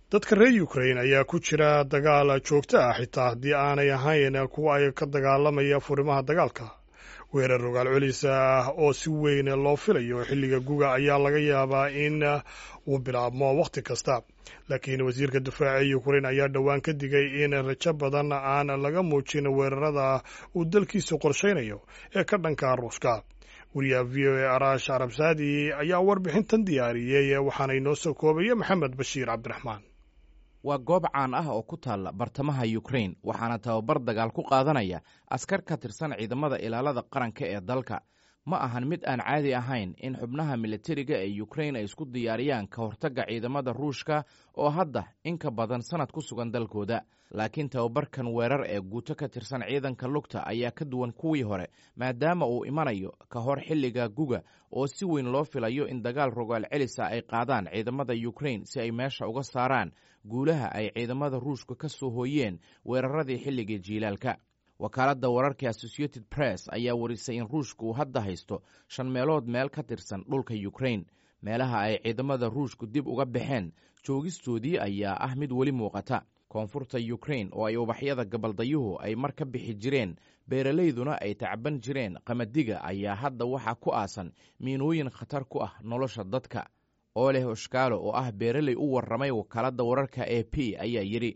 dadka reer ukrain ayaa ku jira dagaal joogto ah xitaa haddii aanay ahayn kuwa ay ka dagaalamaya furimaha dagaalka weerar rogaal celisa ah oo si weyn loo filayo xilliga guga ayaa laga yaabaa in uu bilaabmo wakhti kasta laakiin wasiirka difaaca ee ukrain ayaa dhowaan ka digay in rajo badan aan laga muujin weerarada uu dalkiisu qorshaynayo ee ka dhanka ruushka wariyaha v o a arash arabsaadi ayaa warbixintan diyaariyey waxaana inoo soo koobaya maxamed bashiir cabdiraxmaan waa goob caan ah oo ku taalla bartamaha ukrain waxaana tababar dagaal ku qaadanaya askar ka tirsan ciidamada ilaalada qaranka ee dalka ma ahan mid aan caadi ahayn in xubnaha militariga ee ukrain ay isku diyaariyaan ka hortagga ciidamada ruushka oo hadda in ka badan sannad ku sugan dalkooda laakiin tababarkan weerar ee guuto ka tirsan ciidanka lugta ayaa ka duwan kuwii hore maadaama uu imanayo ka hor xilliga guga oo si weyn loo filayo in dagaal rogaal celisa ay qaadaan ciidamada ukrain si ay meesha uga saaraan guulaha ay ciidamada ruushka ka soo hooyeen weeraradii xilligii jiilaalka wakaaladda wararka associated press ayaa warisay in ruushka uu hadda haysto shan meelood meel ka tirsan dhulka ukrain meelaha ay ciidamada ruushku dib uga baxeen joogistoodii ayaa ah mid weli muuqata koonfurta ukrain oo ay ubaxyada gabaldayuhu ay mar ka bixi jireen beeralayduna ay tacban jireen qamadiga ayaa hadda waxaa ku aasan miinooyin khatar ku ah nolosha dadka oleh oshkaalo oo ah beeraley u warramay wakaaladda wararka a p ayaa yidhi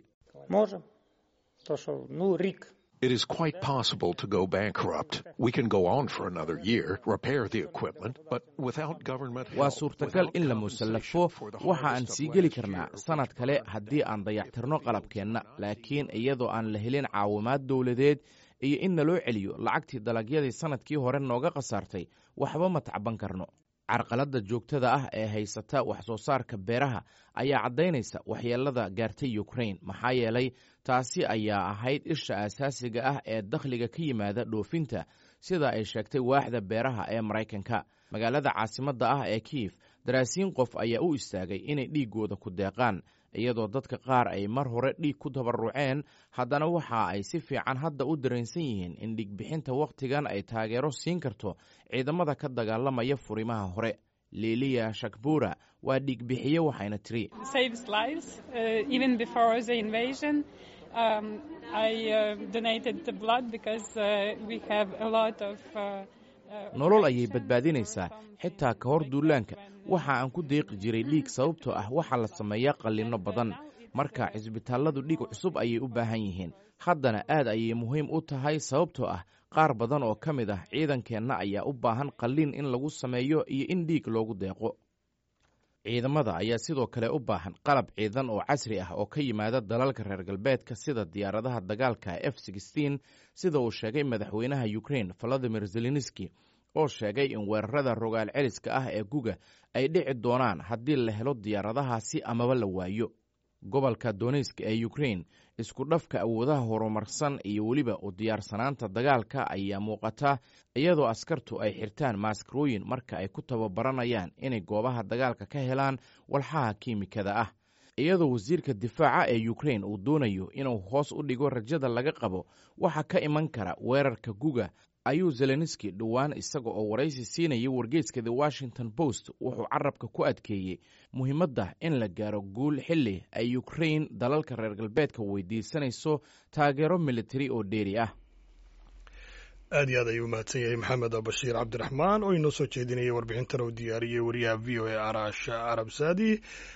It is quite possible to go bankrupt. We can go on for another year, repair the equipment, but without government help, waa suurtagal in la musallafo waxa aan sii geli karnaa sannad kale haddii aan dayactirno qalabkeenna laakiin iyadoo aan la helin caawimaad dowladeed iyo in naloo celiyo lacagtii dalagyadii sannadkii hore nooga khasaartay waxba ma tacban karno carqaladda joogtada ah ee haysata wax soo saarka beeraha ayaa caddaynaysa waxyeelada gaartay ukrain maxaa yeelay taasi ayaa ahayd isha asaasiga ah ee dakhliga ka yimaada dhoofinta sida ay sheegtay waaxda beeraha ee maraykanka magaalada caasimadda ah ee kiif daraasiin qof ayaa u istaagay inay dhiiggooda ku deeqaan iyadoo dadka qaar ay mar hore dhiig ku tabaruceen haddana waxa ay si fiican hadda u dareensan yihiin in dhiigbixinta wakhtigan ay taageero siin karto ciidamada ka dagaalamaya furimaha hore liiliya shakbura waa dhiigbixiye waxayna tiri nolol ayay badbaadinaysaa xitaa ka hor duulaanka waxa aan ku deeqi jiray dhiig sababtoo ah waxaa la sameeyaa qallinno badan marka cisbitaalladu dhiig cusub ayay u baahan yihiin haddana aad ayay muhiim u tahay sababtoo ah qaar badan oo ka mid ah ciidankeenna ayaa u baahan qalliin in lagu sameeyo iyo in dhiig loogu deeqo ciidamada ayaa sidoo kale u baahan qalab ciidan oo casri ah oo ka yimaada dalalka reer galbeedka sida diyaaradaha dagaalka f sida uu sheegay madaxweynaha ukrain valadimir zelenski oo sheegay in weerarada rogaal celiska ah ee guga ay dhici doonaan haddii la helo diyaaradahaasi amaba la waayo gobolka donetsk ee ukrain isku dhafka awoodaha horumarsan iyo weliba u diyaarsanaanta dagaalka ayaa muuqata iyadoo askartu ay xirtaan maaskarooyin marka ay ku tababaranayaan inay goobaha dagaalka ka helaan walxaha kiimikada ah iyadoo wasiirka difaaca ee ukrain uu doonayo inuu hoos u dhigo rajada laga qabo waxa ka iman kara weerarka guga ayuu zelenski dhowaan isaga oo waraysi siinayay wargeyska the washington post wuxuu carabka ku adkeeyey muhiimadda in la gaaro guul xilli ay ukrain dalalka reer galbeedka weydiisanayso taageero militari oo dheeri ah aad iyo aad ayuu mahadsan yahay maxamed bashiir cabdiraxmaan oo inoo soo jeedinayay warbixintan uu diyaariyey wariyaha v o a arash arab saadi